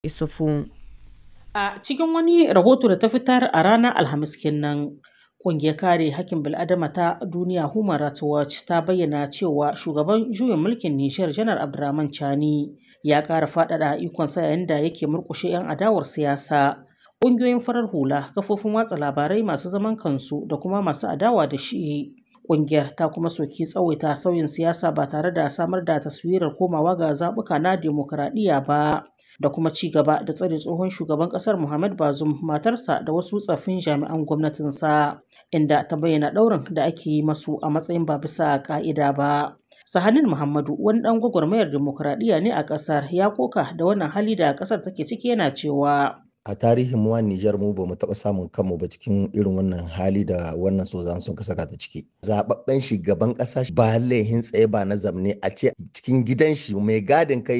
Isufu. A cikin wani rahoto da ta fitar a ranar Alhamis kenan, ƙungiyar kare hakkin bil'adama ta duniya Human Rights Watch ta bayyana cewa shugaban juyin mulkin Nijar Janar Abdurrahman Chani ya ƙara faɗaɗa ikonsa yayin da yake murƙushe 'yan adawar siyasa, ƙungiyoyin farar hula, kafofin watsa labarai masu zaman kansu da kuma masu adawa da shi. Ƙungiyar ta kuma soki tsawaita sauyin siyasa ba tare da samar da taswirar komawa ga zaɓuka na dimokuraɗiyya ba. da kuma ci gaba da tsare tsohon shugaban kasar Muhammad Bazoum matarsa da wasu tsaffin jami'an gwamnatinsa inda ta bayyana ɗaurin da ake yi masu a matsayin ba bisa ka'ida ba. Sahanin Muhammadu wani ɗan gwagwarmayar dimokuraɗiyya ne a ƙasar ya koka da wannan hali da ƙasar take ciki yana cewa. a tarihin mu Nijar mu ba mu taɓa samun kanmu ba cikin irin wannan hali da wannan sozan sun ka saka ta ciki. Zababben shugaban ƙasa ba laihin tsaye ba na zamne a ce cikin gidan shi mai gadin kai